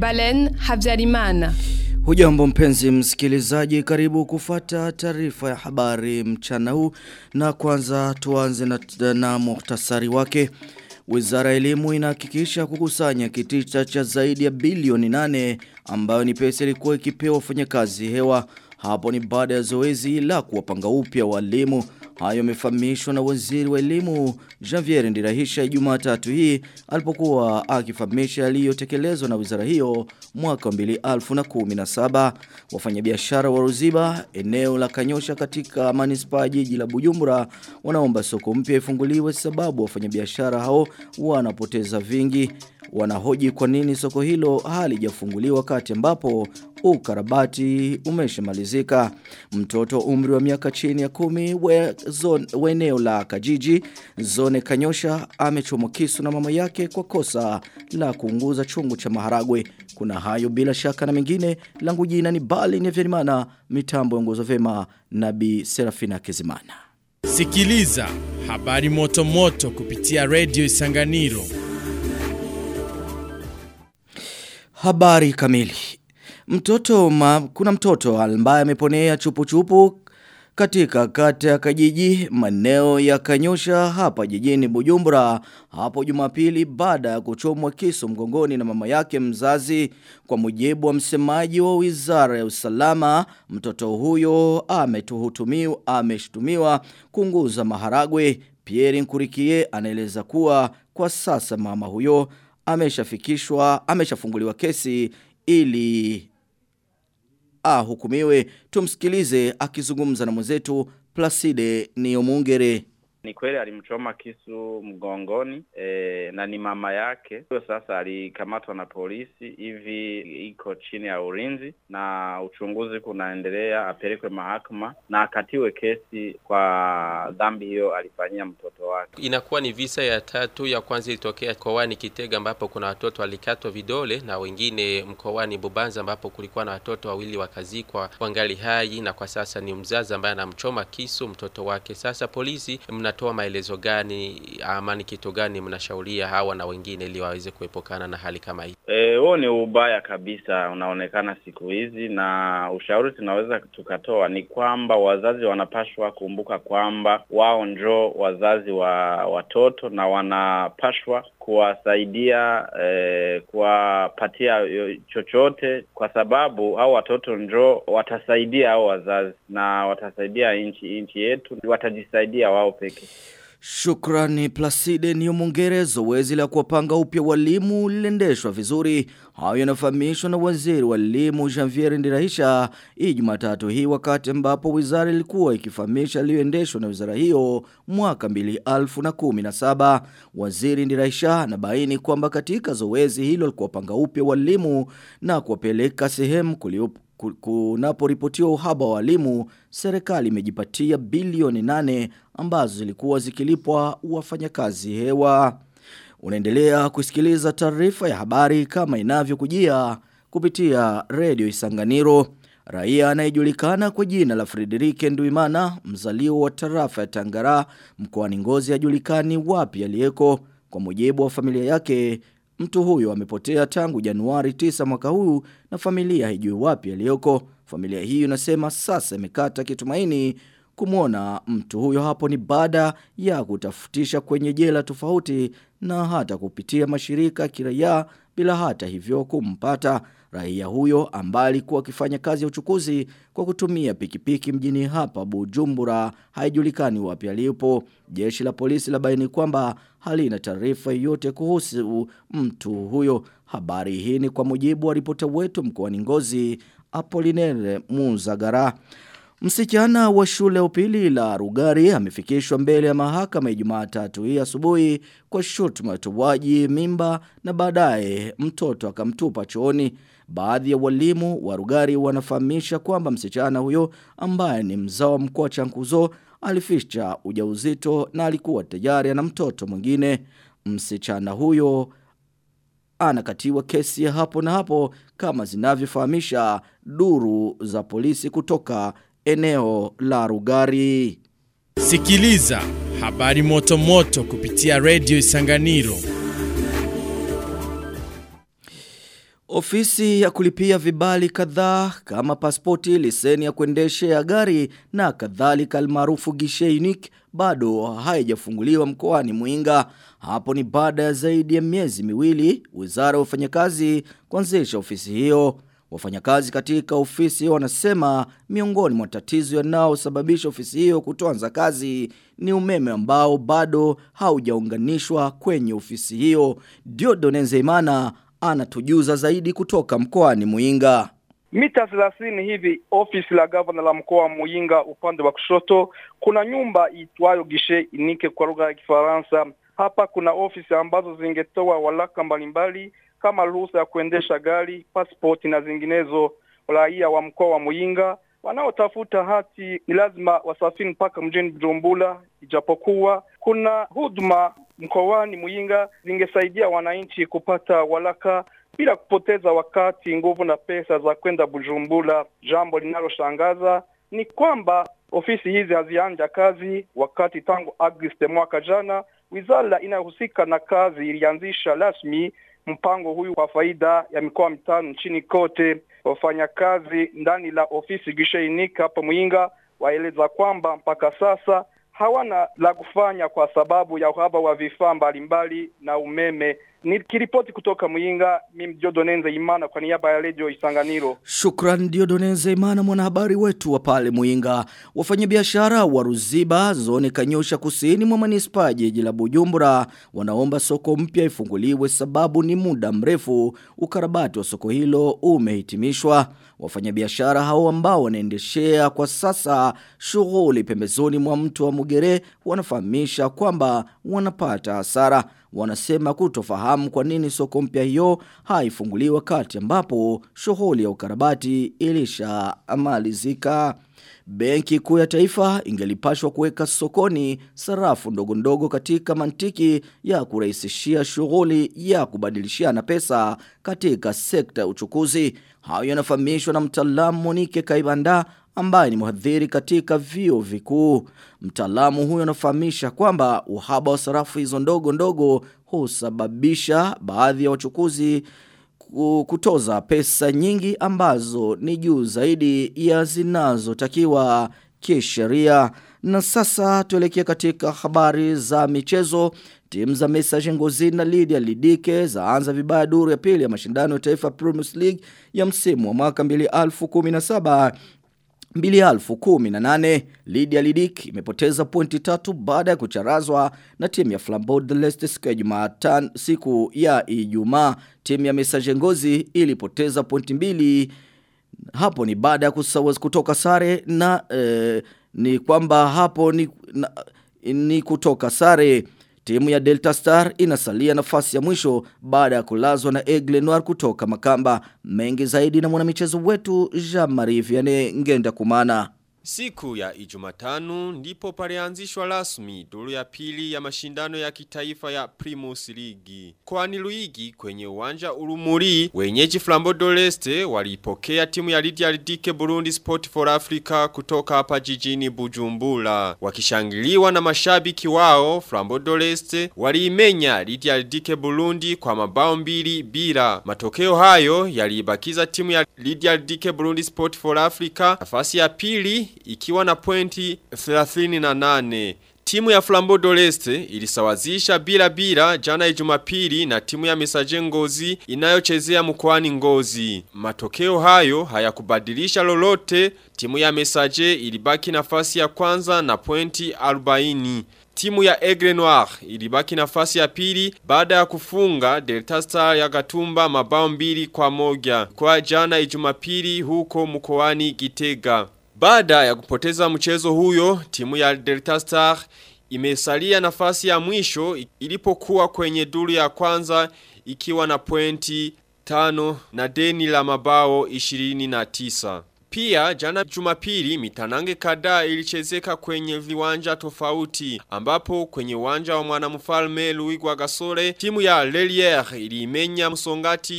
Balen Habyarimana. Hujambo mpenzi msikilizaji karibu kufata taarifa ya habari mchana huu na kwanza tuanze na, na muhtasari wake. Wizara ya elimu inahakikisha kukusanya kitita cha zaidi ya bilioni nane ambayo ni pesa ilikuwa ikipewa wafanyakazi hewa. Hapo ni baada ya zoezi la kuwapanga upya walimu. Hayo yamefahamishwa na waziri wa elimu Javier Ndirahisha Jumatatu hii alipokuwa akifahamisha yaliyotekelezwa na wizara hiyo mwaka 2017. Wafanyabiashara wa Ruziba eneo la Kanyosha katika manispaa jiji la Bujumbura wanaomba soko mpya ifunguliwe sababu wafanyabiashara hao wanapoteza vingi. Wanahoji kwa nini soko hilo halijafunguliwa wakati ambapo ukarabati umeshamalizika. Mtoto umri wa miaka chini ya kumi we, zone, we eneo la Kajiji zone Kanyosha amechomwa kisu na mama yake kwa kosa la kuunguza chungu cha maharagwe. Kuna hayo bila shaka na mengine langu jina ni Bali ni Vyerimana mitambo ongozo vema na Bi Serafina Kezimana. Sikiliza habari moto moto kupitia Radio Isanganiro. Habari kamili. Mtoto ma, kuna mtoto ambaye ameponea chupu chupu katika kata ya Kajiji maneo ya Kanyosha hapa jijini Bujumbura hapo Jumapili baada ya kuchomwa kisu mgongoni na mama yake mzazi kwa mujibu wa msemaji wa Wizara ya Usalama mtoto huyo ametuhutumiwa ameshtumiwa kunguza maharagwe Pierre Nkurikie anaeleza kuwa kwa sasa mama huyo ameshafikishwa ameshafunguliwa kesi ili ahukumiwe. Tumsikilize akizungumza na mwenzetu Placide Niomungere. Ni kweli alimchoma kisu mgongoni e, na ni mama yake. Huyo sasa alikamatwa na polisi hivi iko chini ya ulinzi na uchunguzi kunaendelea, apelekwe mahakama na akatiwe kesi kwa dhambi hiyo alifanyia mtoto wake. Inakuwa ni visa ya tatu. Ya kwanza ilitokea mkoani Kitega ambapo kuna watoto walikatwa vidole na wengine mkoani Bubanza ambapo kulikuwa na watoto wawili wakazikwa wangali hai, na kwa sasa ni mzazi ambaye anamchoma kisu mtoto wake. Sasa polisi mna mnatoa maelezo gani ama ni kitu gani mnashauria hawa na wengine ili waweze kuepukana na hali kama hii? Eh, huo ni ubaya kabisa unaonekana siku hizi, na ushauri tunaweza tukatoa ni kwamba wazazi wanapashwa kumbuka kwamba wao njo wazazi wa watoto na wanapashwa kuwasaidia eh, kuwapatia chochote, kwa sababu hao watoto njo watasaidia hao wazazi na watasaidia nchi nchi yetu, watajisaidia wao peke. Shukrani Placide Niomongere zoezi la kuwapanga upya walimu liliendeshwa vizuri. Hayo yanafahamishwa na waziri wa elimu Janvier Ndirahisha hii Jumatatu hii wakati ambapo wizara ilikuwa ikifahamisha iliyoendeshwa na wizara hiyo mwaka 2017. Waziri Ndirahisha anabaini kwamba katika zoezi hilo la kuwapanga upya walimu na kuwapeleka sehemu kuliopo kunaporipotiwa uhaba wa walimu, serikali imejipatia bilioni nane ambazo zilikuwa zikilipwa wafanyakazi hewa. Unaendelea kusikiliza taarifa ya habari kama inavyokujia kupitia redio Isanganiro. Raia anayejulikana kwa jina la Frederike Nduimana, mzaliwa wa tarafa ya Tangara, mkoani Ngozi hajulikani wapi aliyeko. Kwa mujibu wa familia yake, Mtu huyo amepotea tangu Januari 9 mwaka huu na familia haijui wapi aliyoko. Familia hiyo inasema sasa imekata kitumaini kumwona mtu huyo hapo ni baada ya kutafutisha kwenye jela tofauti na hata kupitia mashirika kiraia bila hata hivyo kumpata. Raia huyo ambaye alikuwa akifanya kazi ya uchukuzi kwa kutumia pikipiki mjini hapa Bujumbura haijulikani wapi alipo. Jeshi la polisi labaini kwamba halina taarifa yoyote kuhusu mtu huyo. Habari hii ni kwa mujibu wa ripota wetu mkoani Ngozi Apolinere Muzagara. Msichana wa shule upili la Rugari amefikishwa mbele ya mahakama ya Jumatatu hii asubuhi kwa shutuma ya utoaji mimba na baadaye mtoto akamtupa chooni. Baadhi ya walimu wa Rugari wanafahamisha kwamba msichana huyo ambaye ni mzao mkoa Chankuzo alificha ujauzito na alikuwa tayari ana mtoto mwingine. Msichana huyo anakatiwa kesi ya hapo na hapo kama zinavyofahamisha duru za polisi kutoka eneo la Rugari. Sikiliza habari moto moto kupitia Radio Isanganiro. Ofisi ya kulipia vibali kadhaa kama pasipoti, leseni ya kuendeshea gari na kadhalika almaarufu gishe unique bado haijafunguliwa mkoani Muinga. Hapo ni baada ya zaidi ya miezi miwili Wizara ya Wafanyakazi kuanzisha ofisi hiyo. Wafanyakazi katika ofisi wanasema miongoni mwa tatizo yanayosababisha ofisi hiyo kutoanza kazi ni umeme ambao bado haujaunganishwa kwenye ofisi hiyo. Diodone Nzeimana anatujuza zaidi kutoka mkoani Muinga. Mita thelathini hivi ofisi la gavana la mkoa wa Muyinga upande wa kushoto kuna nyumba itwayo gishe inike kwa lugha ya Kifaransa. Hapa kuna ofisi ambazo zingetoa walaka mbalimbali kama ruhusa ya kuendesha gari, pasipoti na zinginezo. Raia wa mkoa wa Muyinga wanaotafuta hati ni lazima wasafiri mpaka mjini Bujumbura, ijapokuwa kuna huduma mkoani Muyinga zingesaidia wananchi kupata walaka bila kupoteza wakati, nguvu na pesa za kwenda Bujumbura. Jambo linaloshangaza ni kwamba ofisi hizi hazianja kazi wakati tangu Agosti mwaka jana wizara inayohusika na kazi ilianzisha rasmi mpango huyu kwa faida ya mikoa mitano nchini kote. Wafanyakazi ndani la ofisi Gishainika hapa Muyinga waeleza kwamba mpaka sasa hawana la kufanya kwa sababu ya uhaba wa vifaa mbalimbali na umeme. Nikiripoti kutoka Muyinga, mimi Diodonenze Imana kwa niaba ya Radio Isanganiro. Shukran Diodonenze Imana mwanahabari wetu wa pale Muinga. Wafanyabiashara wa Ruziba zone Kanyosha kusini mwa manispaa jiji la Bujumbura wanaomba soko mpya ifunguliwe sababu ni muda mrefu ukarabati wa soko hilo umehitimishwa. Wafanyabiashara hao ambao wanaendeshea kwa sasa shughuli pembezoni mwa mto wa Mugere wanafahamisha kwamba wanapata hasara. Wanasema kutofahamu kwa nini soko mpya hiyo haifunguliwi wakati ambapo shughuli ya ukarabati ilishamalizika. Benki kuu ya taifa ingelipashwa kuweka sokoni sarafu ndogo ndogo katika mantiki ya kurahisishia shughuli ya kubadilishana pesa katika sekta ya uchukuzi. Hayo yanafahamishwa na mtaalamu Monike Kaibanda ambaye ni mhadhiri katika vio vikuu. Mtaalamu huyo anafahamisha kwamba uhaba wa sarafu hizo ndogo ndogo husababisha baadhi ya wachukuzi kutoza pesa nyingi ambazo ni juu zaidi ya zinazotakiwa kisheria. Na sasa tuelekea katika habari za michezo. Timu za Message Ngozi na Lydia Lidike zaanza vibaya duru ya pili ya mashindano ya taifa Premier League ya msimu wa mwaka 2017 2018 Lydia Lidik imepoteza pointi tatu baada ya kucharazwa na timu ya Flambeau de l'Est siku ya Jumatano siku ya Ijumaa. Timu ya Message Ngozi ilipoteza pointi mbili hapo ni baada ya kusawa kutoka sare na eh, ni kwamba hapo ni, na, ni kutoka sare Timu ya Delta Star inasalia nafasi ya mwisho baada ya kulazwa na Aigle Noir kutoka Makamba. Mengi zaidi na mwanamichezo wetu Jean-Marie Vianney Ngenda Kumana. Siku ya ijumatanu ndipo palianzishwa rasmi duru ya pili ya mashindano ya kitaifa ya Primus Ligi. Kwani Luigi kwenye uwanja Urumuri, wenyeji Flambeau d'Oreste walipokea timu ya Lydia Lidike Burundi Sport for Africa kutoka hapa jijini Bujumbura. Wakishangiliwa na mashabiki wao, Flambeau d'Oreste waliimenya Lydia Lidike Burundi kwa mabao mbili bila. Matokeo hayo yaliibakiza timu ya Lydia Lidike Burundi Sport for Africa nafasi ya pili ikiwa na pointi 38. Timu ya Flambeau d'Oreste ilisawazisha bila bila jana Ijumapili na timu ya Mesaje Ngozi inayochezea mkoani Ngozi. Matokeo hayo hayakubadilisha lolote. Timu ya Mesaje ilibaki nafasi ya kwanza na pointi 40. Timu ya Aigle Noir ilibaki nafasi ya pili baada ya kufunga Delta Star ya Gatumba mabao mbili kwa moja kwa jana Ijumapili huko mkoani Gitega. Baada ya kupoteza mchezo huyo, timu ya Delta Star imesalia nafasi ya mwisho ilipokuwa kwenye duru ya kwanza ikiwa na pointi tano na deni la mabao 29. Pia jana jumapili mitanange kadhaa ilichezeka kwenye viwanja tofauti ambapo kwenye uwanja wa mwanamfalme Louis Gasore timu ya Lelier iliimenya msongati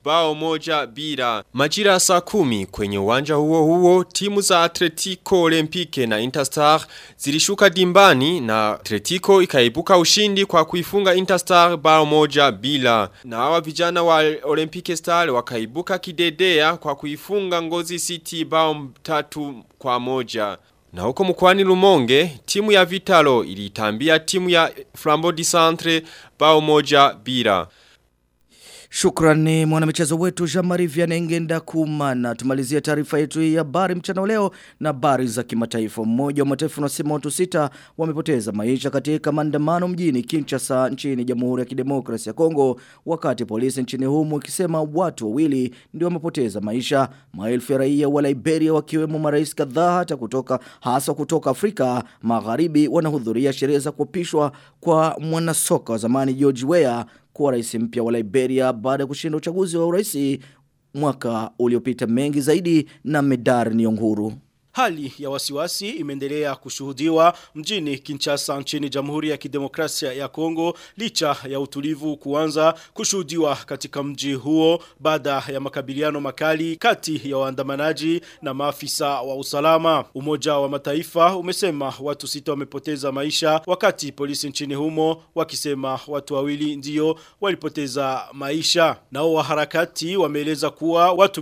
bao moja bila. Majira saa kumi kwenye uwanja huo huo timu za Atletico Olympique na Interstar zilishuka dimbani na Atletico ikaibuka ushindi kwa kuifunga Interstar bao moja bila. Na hawa vijana wa Olympique Star wakaibuka kidedea kwa kuifunga Ngozi City bao tatu kwa moja. Na huko mkwani Lumonge, timu ya Vitalo ilitambia timu ya Flambeau du Centre bao moja bila. Shukrani mwanamichezo wetu Jean-Marie Vianengenda kumana. Tumalizia taarifa yetu hii ya habari mchana leo na habari za kimataifa. Mmoja wa mataifa unasema watu sita wamepoteza maisha katika maandamano mjini Kinshasa nchini Jamhuri ya Kidemokrasia ya Kongo wakati polisi nchini humo ikisema watu wawili ndio wamepoteza maisha. Maelfu ya raia wa Liberia wakiwemo marais kadhaa hata kutoka hasa kutoka Afrika Magharibi wanahudhuria sherehe za kuapishwa kwa mwanasoka wa zamani George Weah kuwa rais mpya wa Liberia baada ya kushinda uchaguzi wa urais mwaka uliopita mengi zaidi na Medar Nionguru. Hali ya wasiwasi imeendelea kushuhudiwa mjini Kinshasa nchini Jamhuri ya Kidemokrasia ya Kongo licha ya utulivu kuanza kushuhudiwa katika mji huo baada ya makabiliano makali kati ya waandamanaji na maafisa wa usalama. Umoja wa Mataifa umesema watu sita wamepoteza maisha wakati polisi nchini humo wakisema watu wawili ndio walipoteza maisha. Nao waharakati wameeleza kuwa watu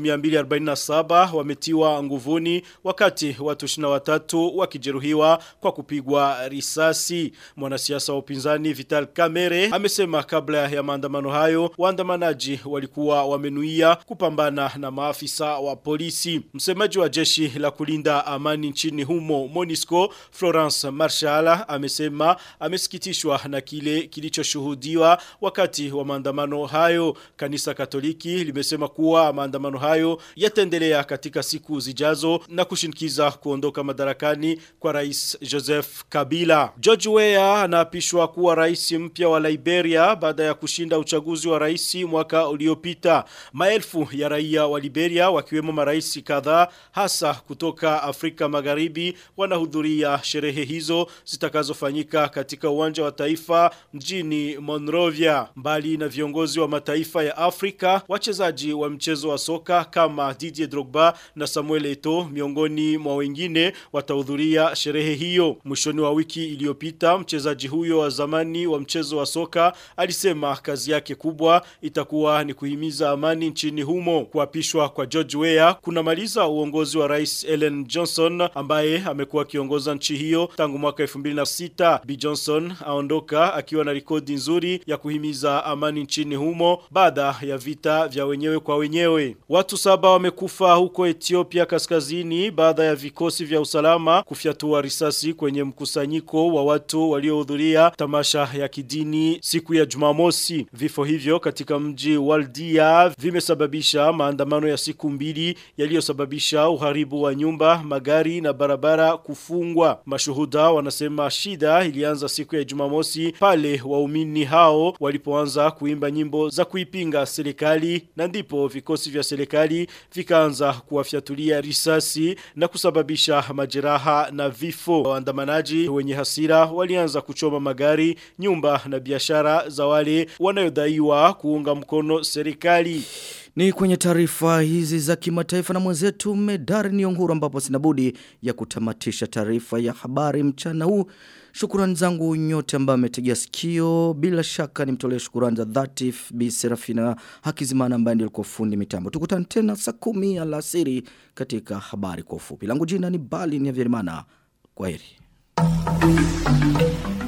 247 wametiwa nguvuni wakati wakati watu 23 wakijeruhiwa kwa kupigwa risasi. Mwanasiasa wa upinzani Vital Kamere amesema kabla ya maandamano hayo waandamanaji walikuwa wamenuia kupambana na maafisa wa polisi. Msemaji wa jeshi la kulinda amani nchini humo Monisco Florence Marshall amesema amesikitishwa na kile kilichoshuhudiwa wakati wa maandamano hayo. Kanisa Katoliki limesema kuwa maandamano hayo yataendelea katika siku zijazo na kushinikiza kushinikiza kuondoka madarakani kwa rais Joseph Kabila. George Weah anaapishwa kuwa rais mpya wa Liberia baada ya kushinda uchaguzi wa rais mwaka uliopita. Maelfu ya raia wa Liberia wakiwemo marais kadhaa hasa kutoka Afrika Magharibi wanahudhuria sherehe hizo zitakazofanyika katika uwanja wa taifa mjini Monrovia. Mbali na viongozi wa mataifa ya Afrika, wachezaji wa mchezo wa soka kama Didier Drogba na Samuel Eto'o miongoni mwa wengine watahudhuria sherehe hiyo. Mwishoni wa wiki iliyopita mchezaji huyo wa zamani wa mchezo wa soka alisema kazi yake kubwa itakuwa ni kuhimiza amani nchini humo. Kuapishwa kwa George Weah kunamaliza uongozi wa Rais Ellen Johnson ambaye amekuwa akiongoza nchi hiyo tangu mwaka 2006. B Johnson aondoka akiwa na rekodi nzuri ya kuhimiza amani nchini humo baada ya vita vya wenyewe kwa wenyewe. Watu saba wamekufa huko Ethiopia kaskazini baada ya vikosi vya usalama kufyatua risasi kwenye mkusanyiko wa watu waliohudhuria tamasha ya kidini siku ya Jumamosi. Vifo hivyo katika mji Waldia vimesababisha maandamano ya siku mbili yaliyosababisha uharibu wa nyumba, magari na barabara kufungwa. Mashuhuda wanasema shida ilianza siku ya Jumamosi pale waumini hao walipoanza kuimba nyimbo za kuipinga serikali na ndipo vikosi vya serikali vikaanza kuwafyatulia risasi na kusababisha majeraha na vifo. Waandamanaji wenye hasira walianza kuchoma magari, nyumba na biashara za wale wanayodaiwa kuunga mkono serikali. Ni kwenye taarifa hizi za kimataifa na mwenzetu Medari Nionguru ambapo sinabudi ya kutamatisha taarifa ya habari mchana huu. Shukurani zangu nyote ambao ametegea sikio. Bila shaka nimtolee shukurani za dhati Bi Serafina Hakizimana ambaye ndiye alikuwa fundi mitambo. Tukutane tena saa 10 alasiri katika habari kwa ufupi. Langu jina ni Bali Nyavirimana. Kwaheri.